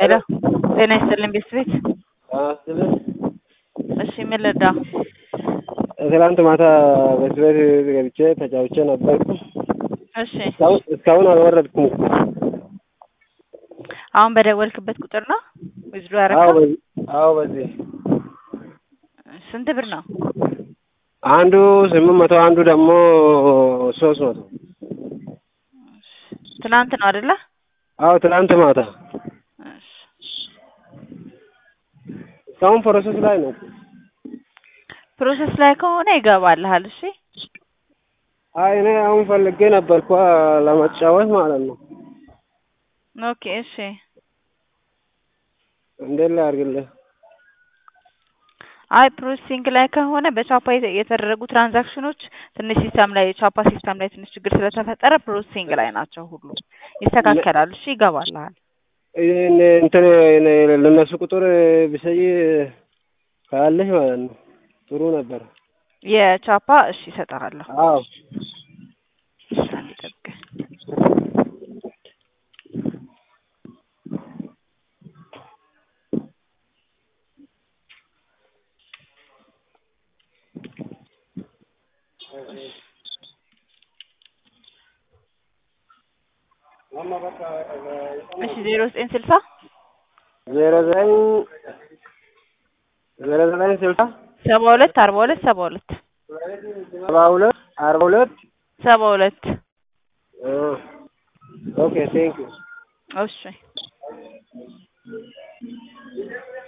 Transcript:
ሄሎ ጤና ይስጥልኝ ቤተሰቤት አስልን እሺ ምን ልርዳ? ትላንት ማታ በስቤት ገብቼ ተጫውቼ ነበርኩ። እሺ እስካሁን እስካሁን አልወረድኩም። አሁን በደወልክበት ቁጥር ነው ዊዝድሮ አዎ ያደረገው? በዚህ አዎ በዚህ ስንት ብር ነው? አንዱ ስምንት መቶ አንዱ ደግሞ ሶስት መቶ ትናንት ነው አይደለ? አዎ ትላንት ማታ እሺ እስካሁን ፕሮሰስ ላይ ነው። ፕሮሰስ ላይ ከሆነ ይገባልሃል። እሺ አይ እኔ አሁን ፈልጌ ነበርኩ ለመጫወት ማለት ነው። ኦኬ እሺ እንዴት ላድርግልህ? አይ ፕሮሰሲንግ ላይ ከሆነ በቻፓ የተ- የተደረጉ ትራንዛክሽኖች ትንሽ ሲስተም ላይ ቻፓ ሲስተም ላይ ትንሽ ችግር ስለተፈጠረ ፕሮሰሲንግ ላይ ናቸው ሁሉ ይስተካከላሉ። እሺ ይገባልሃል። ይሄን እንትን ለነሱ ቁጥር ብሰይ ካለሽ ማለት ነው ጥሩ ነበር። የቻፓ እሺ እሰጥሃለሁ። አዎ እሺ አንዴ ጠብቀኝ። እሺ ዜሮ ዘጠኝ ስልሳ ዜሮ ዘጠኝ ዜሮ ዘጠኝ ስልሳ ሰባ ሁለት አርባ ሁለት ሰባ ሁለት ሰባ ሁለት አርባ ሁለት ሰባ ሁለት ኦኬ ቴንክ ዩ እሺ